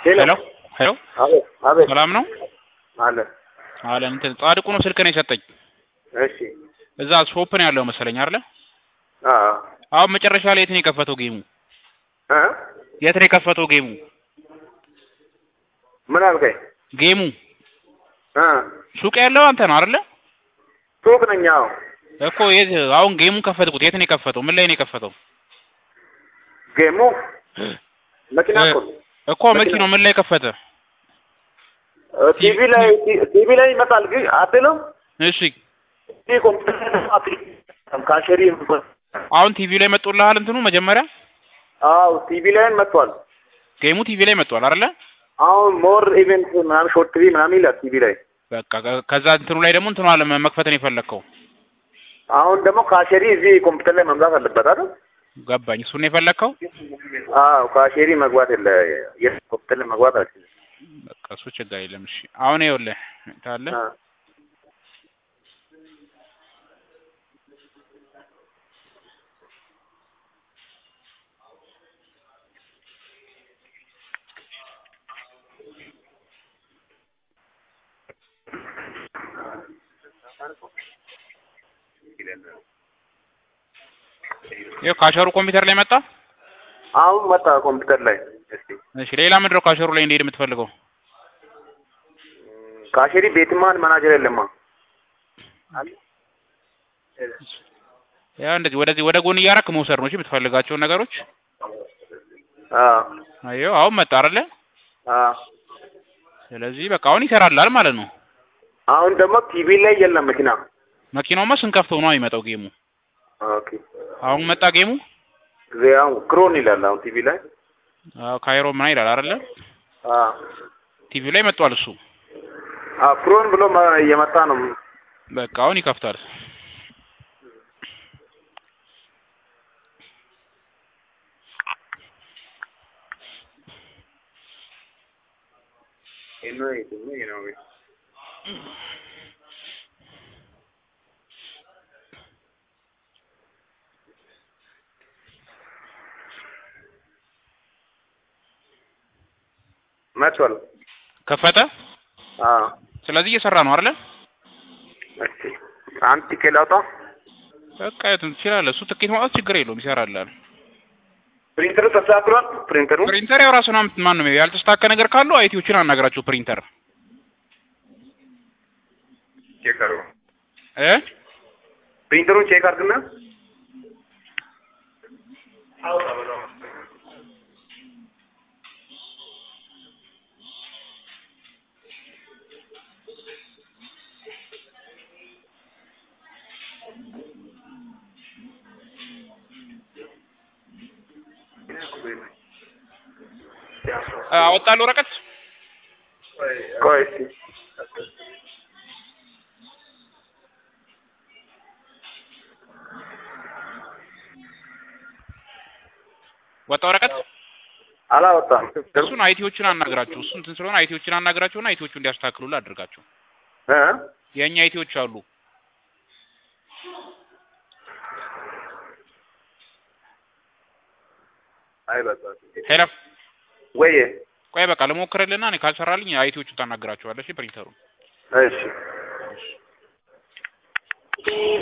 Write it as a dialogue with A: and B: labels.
A: ሄሎ ሄሎ
B: አቤት አቤት
A: ሰላም ነው
B: አለ
A: አለ እንትን ጻድቁ ነው ስልክ ነው የሰጠኝ
B: እሺ
A: እዛ ሾፕ ነው ያለው መሰለኝ አይደለ
B: አ
A: አሁን መጨረሻ ላይ የት ነው የከፈተው ጌሙ
B: አ
A: የት ነው የከፈተው ጌሙ
B: ምን አልከኝ?
A: ጌሙ
B: አ
A: ሱቅ ያለው አንተ ነው አይደለ
B: ሱቅ ነኝ። አዎ
A: እኮ የት አሁን ጌሙን ከፈትኩት የት ነው የከፈተው ምን ላይ ነው የከፈተው
B: ጌሙ መኪና እኮ ነው።
A: እኮ መኪናው ምን ላይ ከፈተ
B: ቲቪ ላይ ቲቪ ላይ ይመጣል ግን አትልም
A: እሺ
B: ቲቪ ኮምፒውተር ካሸሪ
A: አሁን ቲቪ ላይ መጥቶልሃል እንትኑ መጀመሪያ
B: አዎ ቲቪ ላይ መጥቷል።
A: ጌሙ ቲቪ ላይ መጥቷል አይደለ
B: አሁን ሞር ኢቨንት ምናምን ሾርት ቲቪ ምናምን ይላል ቲቪ ላይ።
A: በቃ ከ- ከዛ እንትኑ ላይ ደግሞ እንትኑ አለ መክፈትን የፈለግከው
B: አሁን ደግሞ ካሸሪ እዚህ ኮምፒውተር ላይ መምጣት አለበት አይደል?
A: ገባኝ እሱን ነው የፈለግከው
B: አዎ ካሸሪ መግባት የለ የት ኮምፒውተር ላይ መግባት አልችልም።
A: በቃ እሱ ችግር የለም እሺ አሁን ይኸውልህ ታለ
B: አ
A: ይኸው ካሸሩ ኮምፒውተር ላይ መጣ
B: አሁን መጣ ኮምፒውተር ላይ። እስቲ
A: እሺ ሌላ ምንድን ነው ካሸሩ ላይ እንዲሄድ የምትፈልገው
B: ካሸሪ ቤትማን መናጀር የለማ
A: ያው እንደዚህ ወደዚህ ወደ ጎን እያረክ መውሰድ ነው እሺ የምትፈልጋቸውን ነገሮች
B: አ
A: አየው አሁን መጣ አይደለ
B: አ
A: ስለዚህ በቃ አሁን ይሰራላል ማለት ነው
B: አሁን ደግሞ ቲቪ ላይ የለም መኪና።
A: መኪናውማ ስንከፍተው ነው የሚመጣው ጌሙ
B: ኦኬ
A: አሁን መጣ ጌሙ
B: ዚያው ክሮን ይላል አሁን ቲቪ ላይ።
A: አዎ ካይሮ ምናምን ይላል አይደለ
B: አ
A: ቲቪ ላይ መጥቷል እሱ
B: አ ክሮን ብሎ መ- እየመጣ ነው።
A: በቃ አሁን ይከፍታል
B: መጥቷል።
A: ከፈተ
B: አ
A: ስለዚህ እየሰራ ነው አይደለ
B: እሺ አንድ ቲኬት ላውጣ።
A: በቃ የቱን ትችላለህ እሱ ትኬት ማውጣት ችግር የለውም ይሰራላል
B: ፕሪንተሩ ተስተካክሏል። ፕሪንተሩ
A: ፕሪንተር ያው ራሱን አምጥ ማን ነው ያልተስተካከለ ነገር ካለው አይቲዎችን አናግራቸው ፕሪንተር
B: ቼክ አድርጉ።
A: እ
B: ፕሪንተሩን ቼክ አድርግና
A: አወጣለሁ ወረቀት
B: ቆይ እስኪ
A: ወጣ ወረቀት
B: አላወጣም።
A: እሱን አይቲዎችን አናግራቸው እሱ እንትን ስለሆነ አይቲዎችን አናግራቸውና አይቲዎቹ እንዲያስተካክሉልህ አድርጋቸው
B: እ
A: የእኛ አይቲዎች አሉ
B: አይ በቃ
A: ሄሎ
B: ወይ
A: ቆይ በቃ ልሞክርልና እኔ ካልሰራልኝ አይቲዎቹን ታናግራቸዋለሽ ፕሪንተሩን
B: እሺ